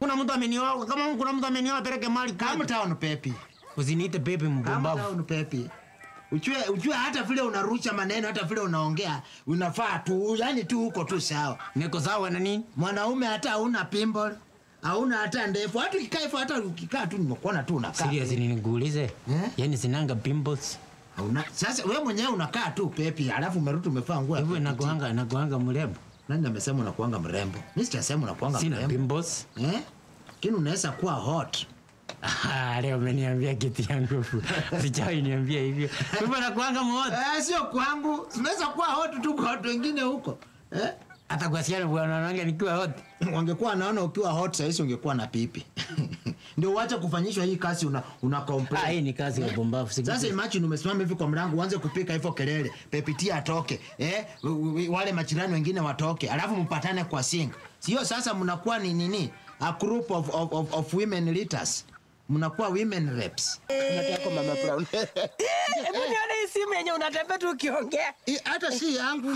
kuna mtu amenioa, kama kuna mtu amenioa peleke mali Calm kwetu. down Pepi. Usiniite pepe Calm mpumbavu. down Pepi. Ujue, ujue hata vile unarusha maneno hata vile unaongea unafaa tu yani tu huko tu sawa. Niko sawa na nini? Mwanaume hata hauna pimple, hauna hata ndefu. Hata ukikaa hivyo hata ukikaa tu nimekuona tu unakaa. Serious nikuulize? Eh? Yaani sinanga pimples. Hauna. Sasa wewe mwenyewe unakaa tu Pepi, alafu umerudi umevaa nguo. ya Hivyo Pepi. nakuanga nakuanga mrembo. Nani amesema unakuanga mrembo? Mimi sijasema unakuanga Sina mrembo. pimples. Eh? Lakini unaweza kuwa hot. Ah, leo umeniambia kitu ya nguvu. Sijawahi niambia hivyo. Hivyo nakuanga mmoja. Eh, sio kwangu. Unaweza kuwa hot tu kwa watu wengine huko. Eh? Hata kwa siana bwana wangu nikiwa hot. Wangekuwa naona ukiwa hot sasa hizi ungekuwa na pipi. Ndio uache kufanyishwa hii kazi una una Ah, complain. hii ni kazi ya pumbavu. Sasa imagine umesimama hivi kwa mlango uanze kupika hivyo kelele, pepitia atoke, eh, w- w- wale majirani wengine watoke, alafu mpatane kwa sink. Sio sasa mnakuwa ni nini? A group of, of, of, of women leaders. Mnakuwa women reps. Unataka mama Brown. Hebu nione hii simu yenye unatembea tu ukiongea. Hii Hata si yangu.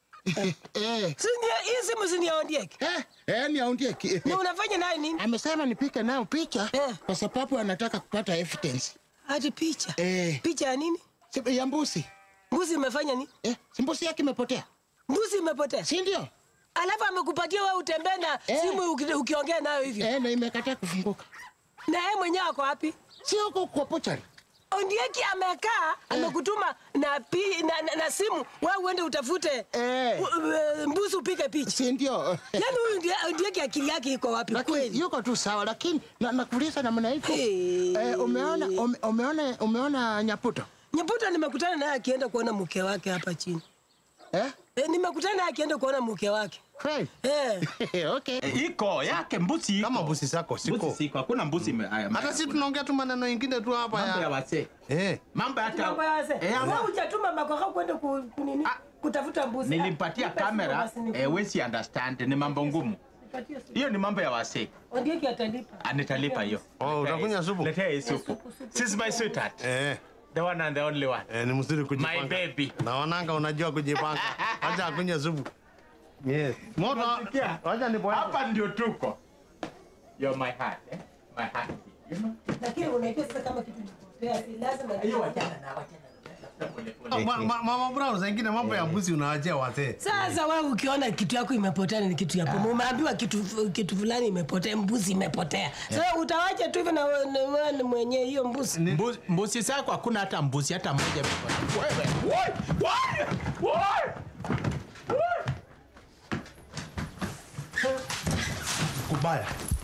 Eh. Si ndio hii simu si ndio Ondieki? Eh, eh, ni aundie. Na unafanya nayo nini? Amesema nipike nayo picha Eh. kwa sababu anataka kupata evidence. Hadi picha. Eh. Picha ya nini? Si- Ya mbuzi. Mbuzi imefanya nini? Eh, si mbuzi yake imepotea. Mbuzi imepotea. Si ndio? Alafu amekupatia wewe utembee na Eh. simu uki- ukiongea nayo hivyo. Eh, na imekataa kufunguka. Na yeye mwenyewe ako wapi? Si huko kwa pochari. Ondieki amekaa amekutuma na, pi, na, na, na simu wewe uende utafute Eh. u- u- mbuzi upige picha. Si ndio? Yaani huyu Ondie- Ondieki akili yake iko wapi Lakini kweli? yuko tu sawa, lakini na, nakuuliza namna hivyo. Eh. Eh, umeona ume, umeona umeona nyaputo? Nyaputa nimekutana naye akienda kuona mke wake hapa chini. Eh? E, nimekutana naye akienda kuona mke wake. Kweli? Eh. okay. iko yake mbuzi iko. Kama mbuzi zako siko. Mbuzi siko hakuna mbuzi ime- haya, Hata si tunaongea tu maneno ingine tu hapa mambo ya ya. wasee Eh. mambo hata Mambo ya wazee. Eh, ama- Wewe hujatuma makoka kwenda ku, kunini? Ah. Kutafuta mbuzi. nilimpatia Nipe simu kamera basi niku- eh, wesi understand ni mambo ngumu nipatie simu. hiyo ni mambo ya wasee Ondieki atalipa. anitalipa hiyo Oh, utakunywa supu? letea hii supu She's my sweetheart Eh. the one and the only one Eh, ni mzuri my kujipanga. baby Naonanga unajua kujipanga. Acha akunywe supu. Yes. Moto. Unasikia? Acha nipo hapa. hapa ndio tuko you're my heart eh? my heart you know Lakini unaipia sasa kama kitu kipotea, si lazima hiyo wachana na wachana na pole pole Ma- ma- Mama Brown, saa ingine mambo ya mbuzi unawachia wazee. Sasa wewe ukiona kitu yako imepotea ni kitu ya pomo. Umeambiwa kitu kitu fulani imepotea, mbuzi imepotea. Sasa utawacha tu hivyo na wewe na wewe ni mwenye hiyo mbuzi. Mbuzi, mbuzi zako hakuna hata mbuzi hata moja imepotea. Wewe, woi, woi, woi. Kubaya.